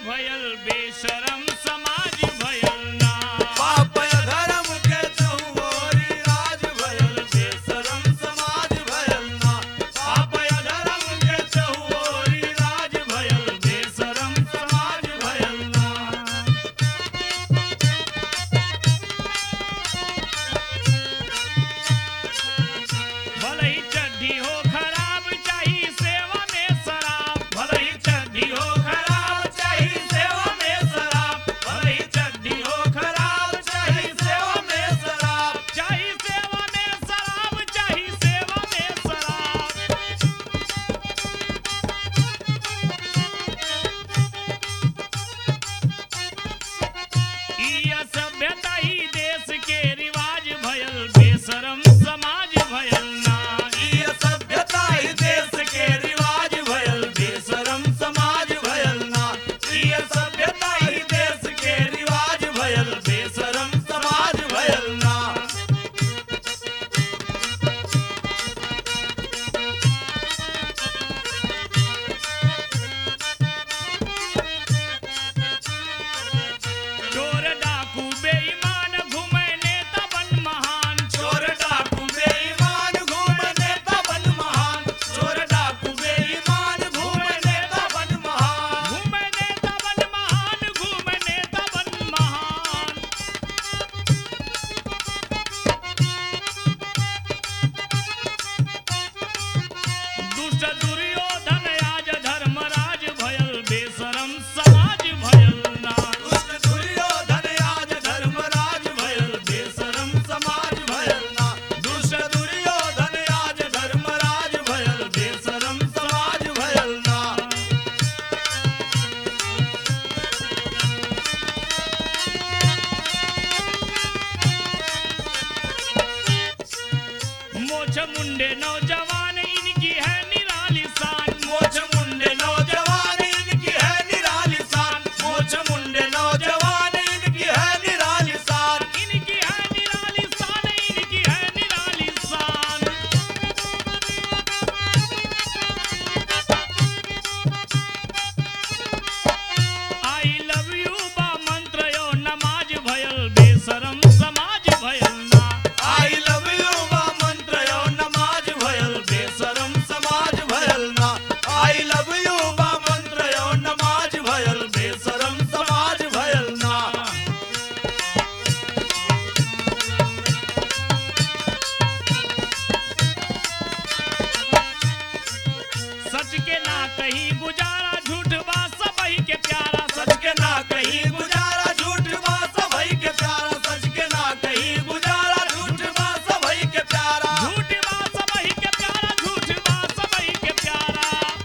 भयल बेशरम समाज भयल ना पाप धर्म के चहुओरी राज भयल बेशरम समाज भयल ना पाप धर्म के चहुओरी राज भयल बेशरम समाज भयल ना भले ही चड्ढी हो खराब चाही सेवा में शराब भले ही चड्ढी हो खराब चाही सेवा में शराब भले ही चड्ढी हो खराब चाही सेवा में शराब चाही सेवा में शराब चाही सेवा में शराब ई असभ्यता ही देश के रिवाज भयल बेशरम समाज भयल ना ई सभ्यता ही देश के रिवाज भयल बेशरम समाज भयल ना ई सभ्यता ही देश के रिवाज भयल बेशरम समाज भयल ना चोर डाकू बेईमान घूमे नेता बन महान चोर डाकू बेईमान घूम नेता बन महान चोर डाकू बेईमान घूम नेता बन महान घूमे नेता बन महान घूमे नेता बन महान दुष्ट दुर्योधन आज धर्मराज भयल बेशरम समाज भयल ना दुष्ट दुर्योधन आज धर्मराज भयल बेशरम समाज भयल ना दुष्ट दुर्योधन आज धर्मराज भयल बेशरम समाज भयल ना मोछ मुंडे नौजवान इनकी है निराली शान मोछ मुंडे नौजवान इनकी है निराली शान मोछ मुंडे नौजवान इनकी है निराली शान इनकी है निराली शान इनकी है निराली शान आई लव यू बा मंत्र यो नमाज भयल बेशरम समाज भयल ना आई लव यू बा मंत्र यो नमाज भयल बेशरम समाज भयल ना आई लव यू बा मंत्र यो नमाज भयल बेशरम समाज भयल ना सच के ना कहीं गुजारा झूठ बा सबही के प्यारा सच के ना कहीं गुजारा झूठ बा सबई के प्यारा सच के ना कहीं गुजारा झूठ बा सबई के प्यारा झूठ बा सबही के प्यारा झूठ बा सबही के प्यारा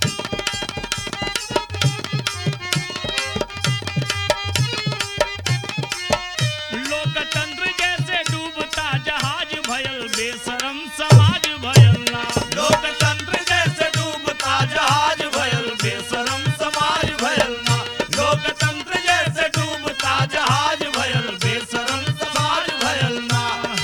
लोकतंत्र जैसे डूबता जहाज भयल बेशरम समाज भयल ना लोकतंत्र जैसे डूबता जहाज भयल बेशरम समाज भयल ना लोकतंत्र जैसे डूबता जहाज भयल बेशरम समाज भयल ना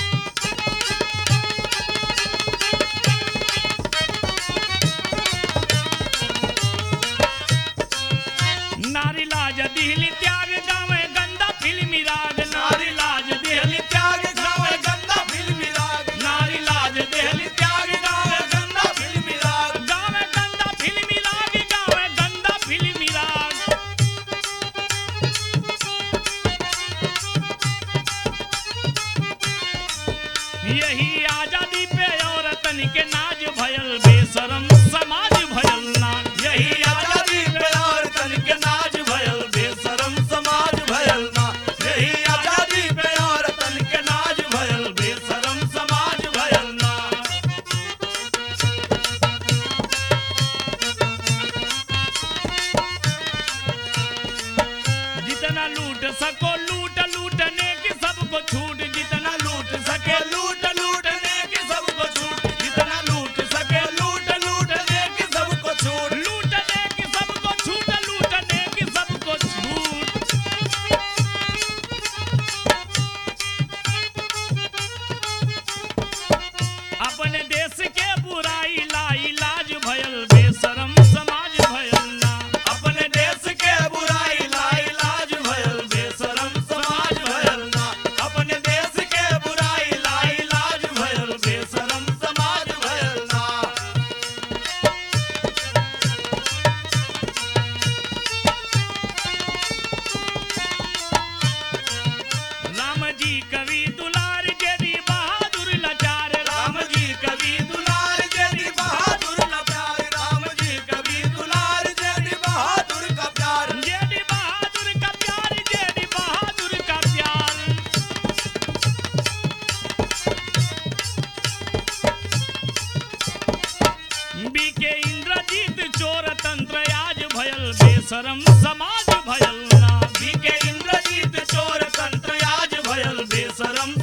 नारी लाज दिहली त्याग गावे गंदा फिल्मी राग नारी लाज दिहली त्याग गावे गंदा फिल्मी राग नारी लाज दिहली त्याग गावे गंदा फिल्मी राग गावे गंदा फिल्मी राग गावे गंदा फिल्मी राग यही आजादी पे औरतन के नाज भयल बेशरम समाज भयल ना यही आजादी पे और तन के नाज भयल बेशरम समाज भयल ना यही आजादी पे और तन के नाज भयल बेशरम समाज भयल ना जितना लूट सको लूट लूटने की सबको छूट जितना लूट सके लूट लूटने की सबको छूट जितना लूट सके लूट लूट बेशरम समाज भयल ना बीके इंद्रजीत चोर तंत्र आज भयल बेशरम